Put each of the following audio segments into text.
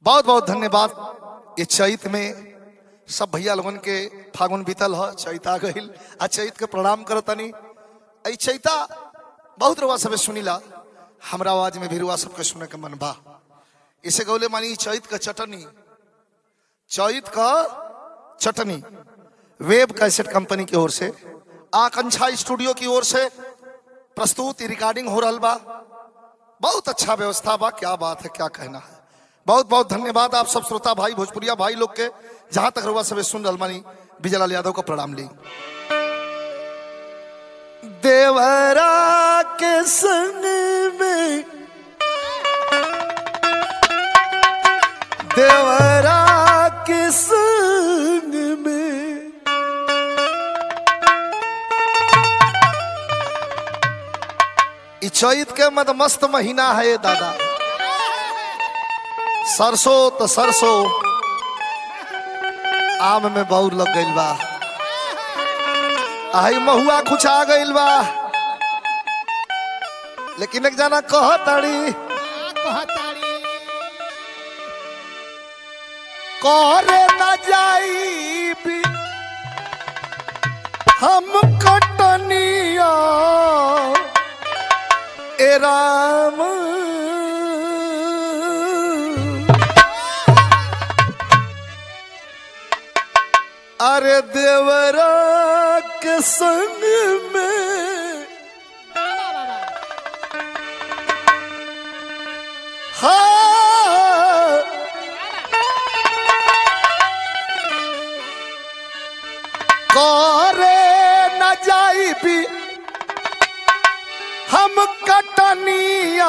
बहुत बहुत धन्यवाद ये चैत में सब भैया लोगन के फागुन बीतल ह चैत आ गईल आ चैत के प्रणाम करतनी ऐ चैता बहुत रुआ सबे सुनीला हमरा आवाज में भी रुआ सबके सुने के मन बा इसे गौले मानी ई चैत का चटनी चैत का चटनी वेब कैसेट कंपनी की ओर से आकांक्षा स्टूडियो की ओर से प्रस्तुत ई रिकॉर्डिंग हो रहा बा बहुत अच्छा व्यवस्था बा क्या बात है क्या कहना है बहुत बहुत धन्यवाद आप सब श्रोता भाई भोजपुरिया भाई लोग के जहां तक रुआ सबे सुन रहल मानी विजयलाल यादव को प्रणाम ली देवरा के संग में देवरा के संग में ई चैत के मत मस्त महीना है ये दादा सरसों तो सरसों आम में बहुत लग गइल बा आई महुआ कुछ आ गइल बा लेकिन एक जना कह ताड़ी करे न जाई भी हम कटनिया ए राम अरे देवरा के संग में हाँ करे न जाई भी हम कटनिया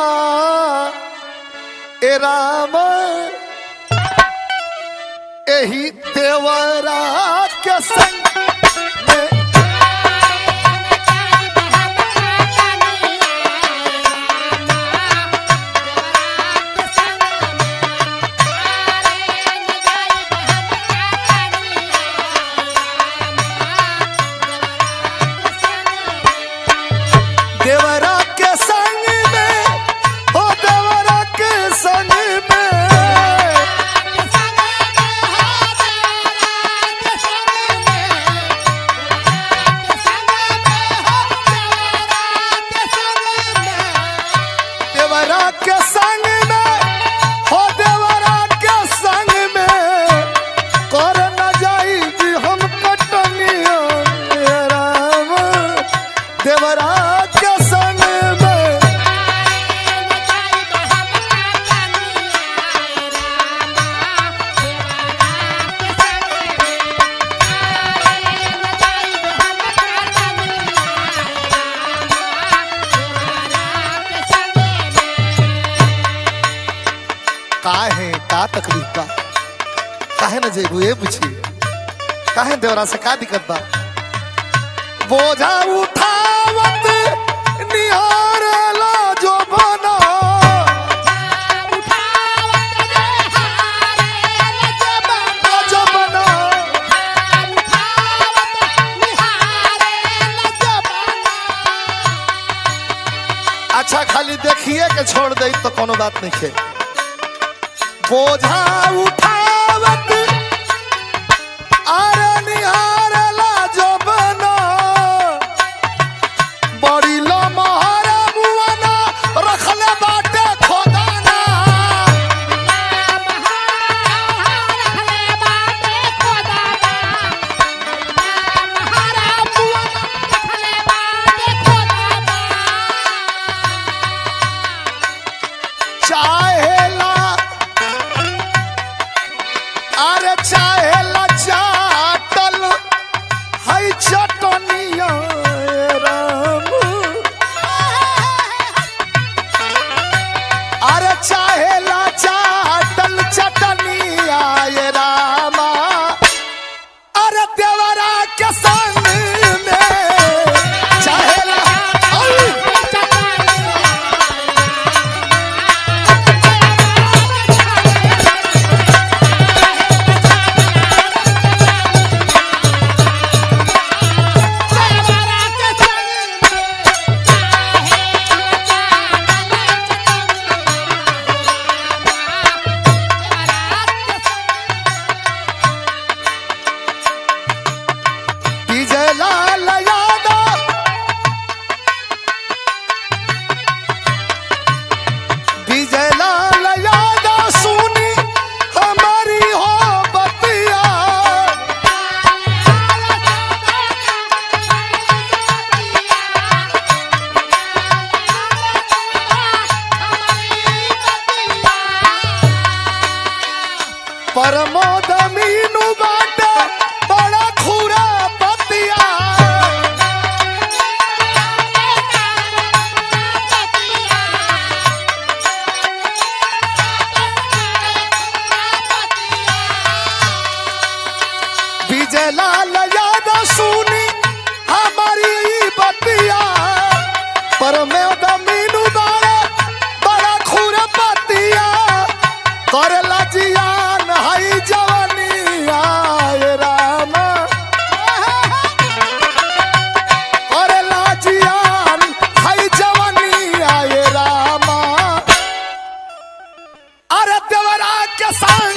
ए राम एही देवरा के संग में देवरा के संग में हो देवरा के संग में देवरा के संग में हो देवरा के संग में कर न जाई जी हम कटनिया हे राम देवरा के संग में काहे का तकलीफ बा काहे न जेबू ये पूछी काहे देवरा से का दिक्कत बा बोझा उठावत निहारेला जो बना जो बना अच्छा खाली देखिए के छोड़ दे तो कोनो बात नहीं है बोझा उठावत आरे निहारला जो बना बड़ी लमहर मुआना रखले बाटे खोदाना चाहेला परमोद मीनू बाटे बड़ा खुरा पतिया विजय लाल यादव सुनी हमारी ई बतिया परमोद मीनू बाड़े बड़ा खुरा पतिया करेला जियान हई जवानी आए राम करेला जियान हई जवानी आए राम अरे देवरा के संग